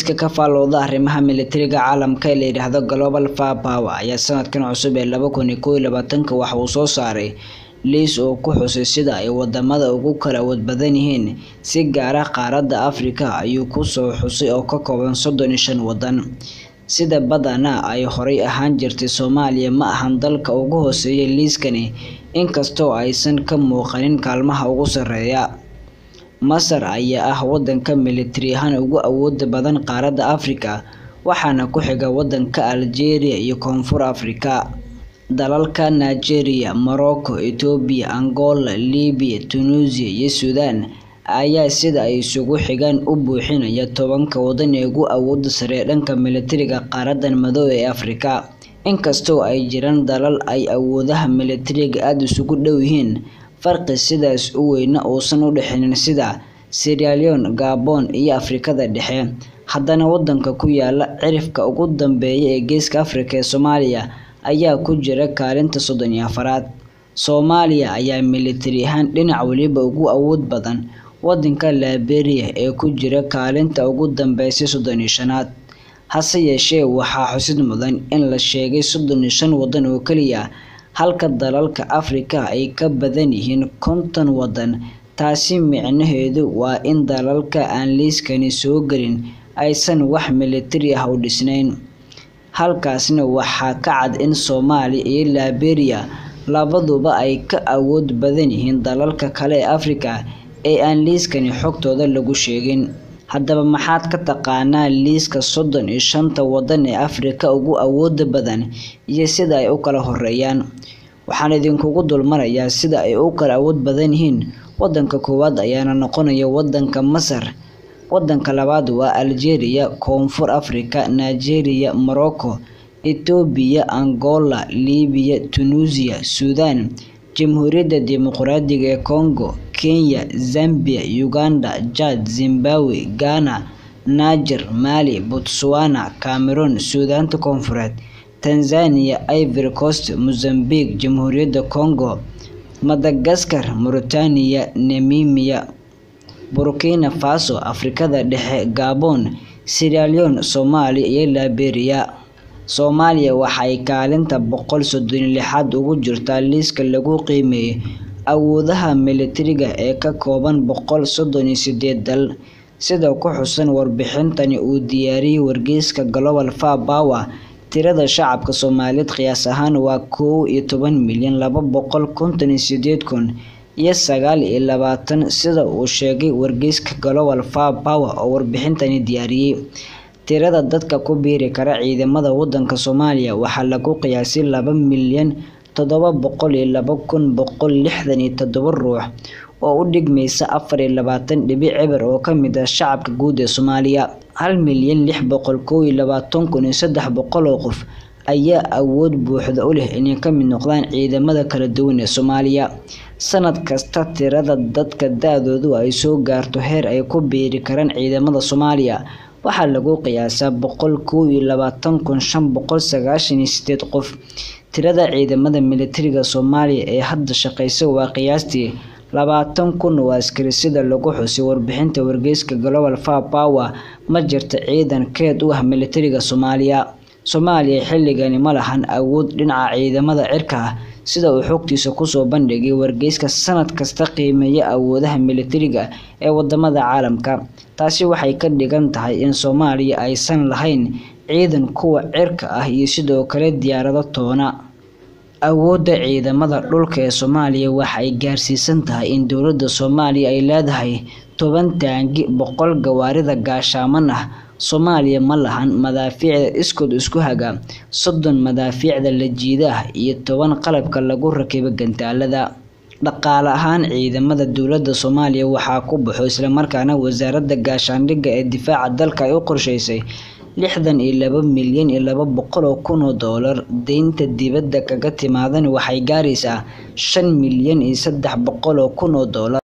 ka faalooda arrimaha militariga caalamka ee la yidhaahdo Global Firepower ayaa sanadkan cusub ee laba kun iyo kow iyo labaatanka waxa uu soo saaray liis uu ku xusay sida ay wadamada ugu kala awood badan yihiin si gaar ah qaaradda Afrika ayuu ku soo xusay oo ka kooban soddon iyo shan wadan sida badanaa ay horay ahaan jirtay Soomaaliya ma ahan dalka ugu hooseeya liiskani inkastoo aysan ka muuqanin kaalmaha ugu sarreeya Masar ayaa ah wadanka militari ahaan ugu awooda badan qaaradda Afrika waxaana ku xiga wadanka Algeria iyo Koonfur Afrika dalalka Nigeria, Morocco, Ethiopia, Angola, Libya, Tunisia iyo Suudaan ayaa sida ay isugu xigaan u buuxinaya tobanka wadan ee ugu awooda sare dhanka militariga qaaraddan madow ee Afrika inkastoo ay jiraan dalal ay awoodaha militariga aad isugu dhow yihiin farqi sidaas u weyna uusan u dhexeynin sida Sierra Leone, Gabon iyo Afrikada Dhexe haddana wadanka ku yaala cirifka ugu dambeeya ee Geeska Afrika ee Soomaaliya ayaa ku jira kaalinta soddon iyo afaraad Soomaaliya ayaa militari ahaan dhinac waliba ugu awood badan wadanka Liberia ee ku jira kaalinta ugu dambeysa soddon iyo shanaad hase yeeshee waxaa xusid mudan in la sheegay soddon iyo shan wadan oo keliya halka dalalka Afrika ay ka badan yihiin konton wadan taasi micnaheedu waa in dalalka aan liiskani soo gelin aysan wax militari ah u dhisnayn halkaasna waxaa ka cad in Soomaaliya iyo Liberia labaduba ay ka awood badan yihiin dalalka kale ee Afrika ee aan liiskani xogtooda lagu sheegin haddaba maxaad ka taqaanaa liiska soddon iyo shanta wadan ee Afrika ugu awooda badan iyo sida ay u kala horeeyaan waxaan idinkugu dulmarayaa sida ay u kala awood badan yihiin wadanka koowaad ayaana noqonaya wadanka Masar wadanka labaad waa Algeria Koonfur Afrika Nigeria Morocco Ethiopia Angola Libya Tunisia Suudaan Jamhuuriyadda Dimuqraadiga ee Congo Kenya Zambia Uganda Chad Zimbabwe Ghana Niger Mali Botswana Cameroon Suudaanta Koonfureed Tanzania Ivory Coast Mozambique Jamhuuriyadda Congo Madagascar Mauritania Namibia Burkina Faso Afrikada Dhexe Gabon Sierra Leone Soomaaliya iyo Liberia Soomaaliya waxay kaalinta boqol soddon iyo lixaad ugu jirtaa liiska lagu qiimeeyay awoodaha militariga ee ka kooban boqol soddon iyo sideed dal sida ku xusan warbixintani uu diyaariyay wargeyska Global Firepower tirada shacabka Soomaaliyeed qiyaas ahaan waa kow iyo toban milyan laba boqol konton iyo sideed kun iyo sagaal iyo labaatan sida uu sheegay wargeyska Global Firepower oo warbixintani diyaariyay tirada dadka ku biiri kara ciidamada wadanka Soomaaliya waxaa lagu qiyaasay laba milyan toddoba boqol iyo laba kun boqol lixdan iyo toddoba ruux oo u dhigmaysa afar iyo labaatan dhibic eber oo ka mid ah shacabka guud ee Soomaaliya hal milyan lix boqol kow iyo labaatan kun iyo saddex boqol oo qof ayaa awood buuxda u leh inay ka mid noqdaan ciidamada kala duwan ee Soomaaliya sanad kasta tirada dadka da-doodu ay soo gaarto heer ay ku biiri karaan ciidamada Soomaaliya waxaa lagu qiyaasaa boqol kow iyo labaatan kun shan boqol sagaashan iyo sideed qof tirada ciidamada militariga Soomaaliya ee hadda shaqeysa waa qiyaastii labaatan kun oo askari sida lagu xusay warbixinta wargeyska Global Firepower ma jirto ciidan keed u ah militariga Soomaaliya Soomaaliya xilligani ma lahan awood dhinaca ciidamada cirka ah sida uu xogtiisa kusoo bandhigay wargeyska sanad kasta qiimeeya awoodaha militariga ee wadamada caalamka taasi waxay ka dhigan tahay in Soomaaliya aysan lahayn ciidan kuwa cirka ah iyo sidoo kale diyaarado toona awoodda ciidamada dhulka ee Soomaaliya waxa ay gaarsiisan tahay in dowladda Soomaaliya ay leedahay toban taangi boqol gawaarida gaashaaman ah Soomaaliya ma lahan madaafiicda iskood isku haga soddon madaafiicda la jiida ah iyo toban qalabka lagu rakibo gantaalada dhaqaale ahaan ciidamada dowladda Soomaaliya waxaa ku baxo isla markaana wasaaradda gaashaandhigga ee difaaca dalka ay u qorsheysay lixdan iyo laba milyan iyo laba boqol oo kun oo doolar deynta dibadda kaga timaadana waxay gaaraysaa shan milyan iyo saddex boqol oo kun oo doolar